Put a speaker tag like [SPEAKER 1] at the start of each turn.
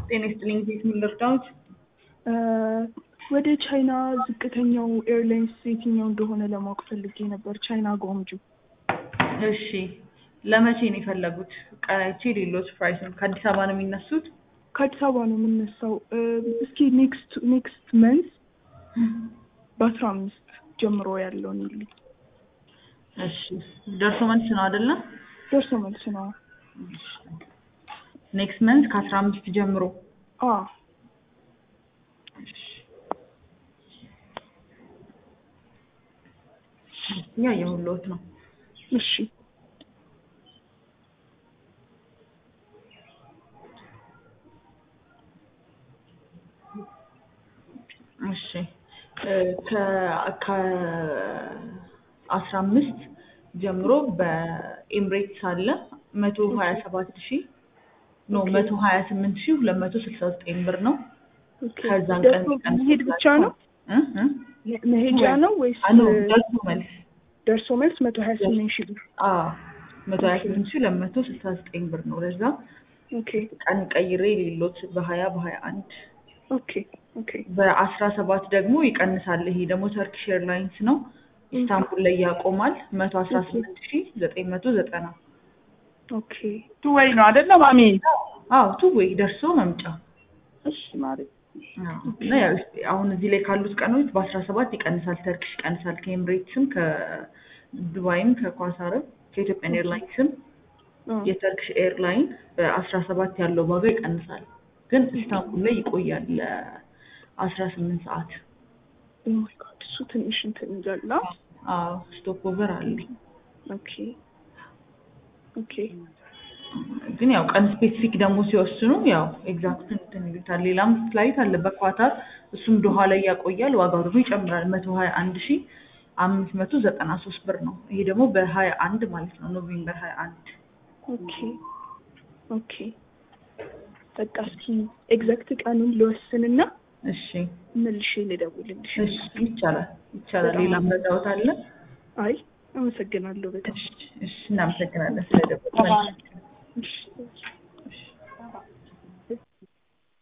[SPEAKER 1] ጤና ይስጥልኝ። እንዴት ምን ልርዳዎት?
[SPEAKER 2] ወደ ቻይና ዝቅተኛው ኤርላይንስ የትኛው እንደሆነ ለማወቅ ፈልጌ ነበር። ቻይና ጓንጁ።
[SPEAKER 1] እሺ ለመቼ ነው የፈለጉት? ቀናይቼ ሌሎች ፕራይስን ከአዲስ አበባ ነው የሚነሱት?
[SPEAKER 2] ከአዲስ አበባ ነው የምነሳው። እስኪ ኔክስት ኔክስት መንዝ በአስራ አምስት ጀምሮ ያለውን ይልኝ።
[SPEAKER 1] እሺ ደርሶ መልስ ነው አይደለም?
[SPEAKER 2] ደርሶ መልስ ነው።
[SPEAKER 1] ኔክስት መንዝ ከአስራ አምስት ጀምሮ
[SPEAKER 2] አ
[SPEAKER 1] ያየሁልዎት ነው።
[SPEAKER 2] እሺ
[SPEAKER 1] እሺ ከአስራ አምስት ጀምሮ በኤምሬትስ አለ መቶ ሀያ ሰባት ሺህ ኖ መቶ ሀያ ስምንት ሺህ ሁለት መቶ ስልሳ ዘጠኝ ብር ነው።
[SPEAKER 2] ኦኬ።
[SPEAKER 1] ከዛን ቀን
[SPEAKER 2] ደርሶ መሄድ ብቻ ነው
[SPEAKER 1] እ እ
[SPEAKER 2] መሄጃ ነው ወይስ
[SPEAKER 1] አ ኖ ደርሶ መልስ
[SPEAKER 2] ደርሶ መልስ መቶ ሀያ ስምንት ሺህ ብር?
[SPEAKER 1] አዎ መቶ ሀያ ስምንት ሺህ ሁለት መቶ ስልሳ ዘጠኝ ብር ነው። ለዛ
[SPEAKER 2] ኦኬ
[SPEAKER 1] ቀን ቀይሬ ሌሎት በሀያ በሀያ አንድ
[SPEAKER 2] ኦኬ ኦኬ
[SPEAKER 1] በአስራ ሰባት ደግሞ ይቀንሳል። ይሄ ደግሞ ተርኪሽ ኤርላይንስ ነው። ኢስታንቡል ላይ ያቆማል። መቶ አስራ ስምንት ሺህ ዘጠኝ መቶ ዘጠና
[SPEAKER 2] ኦኬ
[SPEAKER 3] ቱወይ ነው አይደለ ማሚ?
[SPEAKER 1] አዎ ቱ ወይ ደርሶ መምጫ
[SPEAKER 3] እሺ ማሪ።
[SPEAKER 1] አዎ። እና ያው አሁን እዚህ ላይ ካሉት ቀኖች በአስራ ሰባት ይቀንሳል። ተርኪሽ ይቀንሳል። ከኤምሬትስም ከዱባይም ከኳታርም ከኢትዮጵያን ኤርላይንስም የተርኪሽ ኤርላይን በአስራ ሰባት ያለው ዋጋ ይቀንሳል። ግን ኢስታንቡል ላይ ይቆያል ለአስራ ስምንት ሰዓት።
[SPEAKER 2] ኦ ማይ ጋድ እሱ ትንሽ እንትን ይላል። አ?
[SPEAKER 1] አዎ ስቶፕ ኦቨር አለ።
[SPEAKER 2] ኦኬ ኦኬ
[SPEAKER 1] ግን ያው ቀን ስፔሲፊክ ደግሞ ሲወስኑ ያው ኤግዛክት እንትን ይሉታል። ሌላም ፍላይት አለ በኳታር እሱም ዶሃ ላይ ያቆያል። ዋጋው ደግሞ ይጨምራል። መቶ ሀያ አንድ ሺ አምስት መቶ ዘጠና ሶስት ብር ነው። ይሄ ደግሞ በሀያ አንድ ማለት ነው ኖቬምበር ሀያ አንድ
[SPEAKER 2] ኦኬ ኦኬ በቃ እስኪ ኤግዛክት ቀኑን ልወስንና
[SPEAKER 1] እሺ
[SPEAKER 2] መልሼ ልደውልልሽ።
[SPEAKER 1] እሺ ይቻላል ይቻላል። ሌላ መረዳዎት አለ?
[SPEAKER 2] አይ አመሰግናለሁ በጣም
[SPEAKER 1] እሺ እሺ እናመሰግናለን ስለደወሉ።
[SPEAKER 2] እሺ